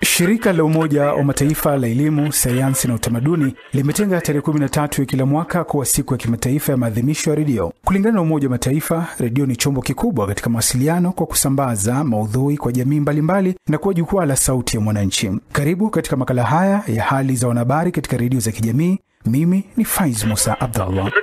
Shirika la Umoja wa Mataifa la elimu, sayansi na utamaduni limetenga tarehe 13 ya kila mwaka kuwa siku ya kimataifa ya maadhimisho ya redio. Kulingana na Umoja wa Mataifa, redio ni chombo kikubwa katika mawasiliano kwa kusambaza maudhui kwa jamii mbalimbali na kuwa jukwaa la sauti ya mwananchi. Karibu katika makala haya ya hali za wanahabari katika redio za kijamii. Mimi ni Faiz Musa Abdallah.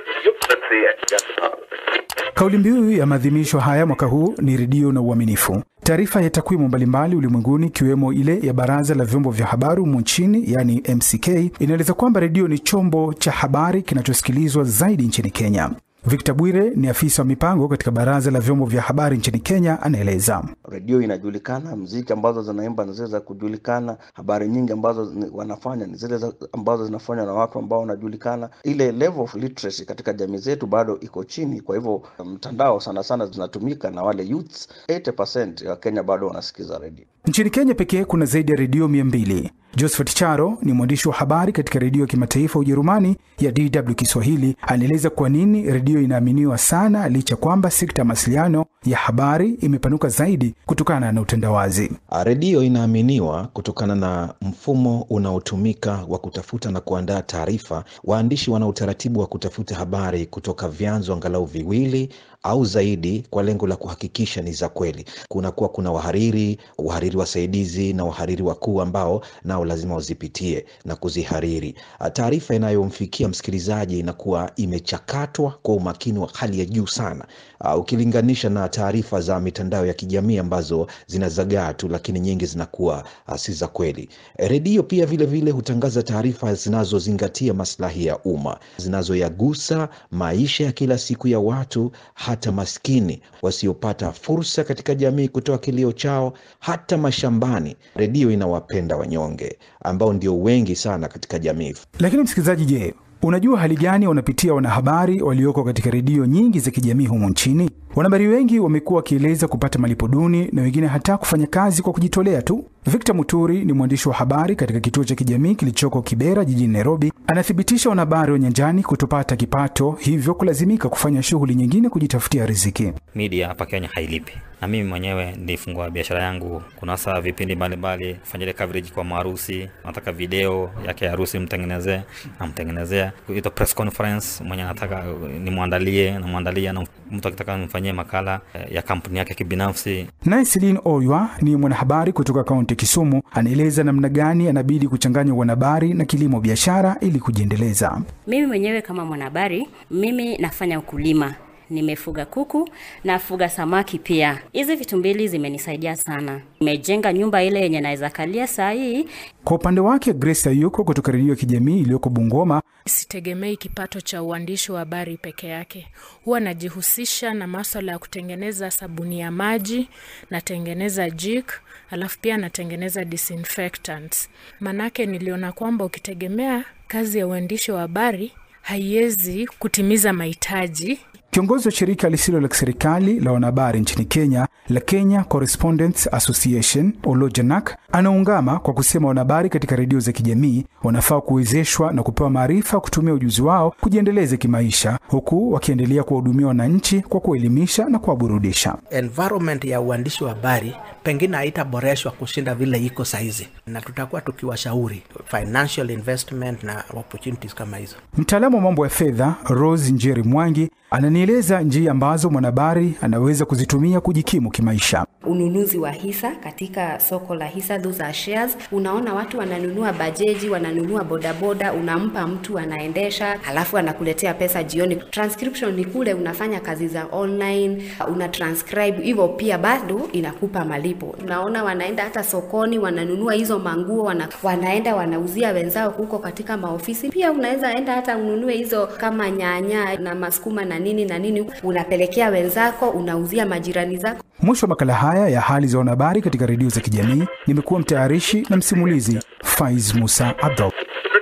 Kauli mbiu ya maadhimisho haya mwaka huu ni redio na uaminifu. Taarifa ya takwimu mbalimbali ulimwenguni ikiwemo ile ya Baraza la Vyombo vya Habari humu nchini, yani MCK, inaeleza kwamba redio ni chombo cha habari kinachosikilizwa zaidi nchini Kenya. Victor Bwire ni afisa wa mipango katika Baraza la Vyombo vya Habari nchini Kenya, anaeleza. Redio inajulikana, mziki ambazo zinaimba ni zile za kujulikana, habari nyingi ambazo wanafanya ni zile ambazo zinafanywa na watu ambao wanajulikana. Ile level of literacy katika jamii zetu bado iko chini, kwa hivyo mtandao sana sana zinatumika na wale youths. 80% ya Kenya bado wanasikiza redio. Nchini Kenya pekee kuna zaidi ya redio mia mbili. Josephat Charo ni mwandishi wa habari katika redio ya kimataifa Ujerumani ya DW Kiswahili. Anaeleza kwa nini redio inaaminiwa sana licha kwamba sekta ya mawasiliano ya habari imepanuka zaidi kutokana na utandawazi. Redio inaaminiwa kutokana na mfumo unaotumika wa kutafuta na kuandaa taarifa. Waandishi wana utaratibu wa kutafuta habari kutoka vyanzo angalau viwili au zaidi kwa lengo la kuhakikisha ni za kweli. Kunakuwa kuna wahariri, wahariri wasaidizi na wahariri wakuu ambao nao lazima wazipitie na kuzihariri. Taarifa inayomfikia msikilizaji inakuwa imechakatwa kwa umakini wa hali ya juu sana, uh, ukilinganisha na taarifa za mitandao ya kijamii ambazo zinazagaa tu, lakini nyingi zinakuwa uh, si za kweli. Redio pia vile vile hutangaza taarifa zinazozingatia maslahi ya umma, zinazoyagusa maisha ya kila siku ya watu hata maskini wasiopata fursa katika jamii kutoa kilio chao, hata mashambani. Redio inawapenda wanyonge ambao ndio wengi sana katika jamii. Lakini msikilizaji, je, unajua hali gani wanapitia wanahabari walioko katika redio nyingi za kijamii humu nchini? Wanahabari wengi wamekuwa wakieleza kupata malipo duni na wengine hata kufanya kazi kwa kujitolea tu. Victor Muturi ni mwandishi wa habari katika kituo cha kijamii kilichoko Kibera jijini Nairobi. Anathibitisha wanahabari wa nyanjani kutopata kipato, hivyo kulazimika kufanya shughuli nyingine kujitafutia riziki. Media hapa Kenya hailipi, na mimi mwenyewe nilifungua biashara yangu. Kuna hasa vipindi mbalimbali, fanya ile coverage kwa maharusi, nataka video yake ya harusi mtengenezee, namtengenezea. Ito press conference, mwenye nataka nimwandalie, namwandalia, na mtu akitaka nimfanyie makala ya kampuni yake kibinafsi. Naye Celine Oywa ni mwanahabari kutoka kaunti Kisumu, anaeleza namna gani anabidi kuchanganya uanahabari na kilimo biashara ili kujiendeleza. Mimi mwenyewe kama mwanahabari, mimi nafanya ukulima nimefuga kuku nafuga samaki pia. Hizi vitu mbili zimenisaidia sana. Nimejenga nyumba ile yenye naweza kalia saa hii. Kwa upande wake, Grace Ayuko kutoka redio ya kijamii iliyoko Bungoma, sitegemei kipato cha uandishi wa habari peke yake. Huwa najihusisha na maswala ya kutengeneza sabuni ya maji, natengeneza jik, alafu pia natengeneza disinfectants. Manake niliona kwamba ukitegemea kazi ya uandishi wa habari haiwezi kutimiza mahitaji Kiongozi wa shirika lisilo la kiserikali la wanahabari nchini Kenya la Kenya Correspondents Association Olojanak anaungama kwa kusema wanahabari katika redio za kijamii wanafaa kuwezeshwa na kupewa maarifa kutumia ujuzi wao kujiendeleza kimaisha, huku wakiendelea kuwahudumia wananchi kwa kuelimisha na kuwaburudisha. Environment ya uandishi wa habari pengine haitaboreshwa kushinda vile iko saizi, na tutakuwa tukiwashauri financial investment na opportunities kama hizo. Mtaalamu wa mambo ya fedha Rose Njeri Mwangi ananieleza njia ambazo mwanahabari anaweza kuzitumia kujikimu kimaisha. Ununuzi wa hisa katika soko la hisa, those are shares. Unaona watu wananunua bajeji, wananunua bodaboda, unampa mtu anaendesha, halafu anakuletea pesa jioni. Transcription ni kule unafanya kazi za online, una transcribe, hivyo pia bado inakupa malipo. Unaona wanaenda hata sokoni, wananunua hizo manguo, wana, wanaenda wanauzia wenzao huko katika maofisi. Pia unaweza enda hata ununue hizo kama nyanya na masukuma na nini na nini, unapelekea wenzako, unauzia majirani zako. Mwisho wa makala haya ya hali za wanahabari katika redio za kijamii, nimekuwa mtayarishi na msimulizi Faiz Musa Abdul.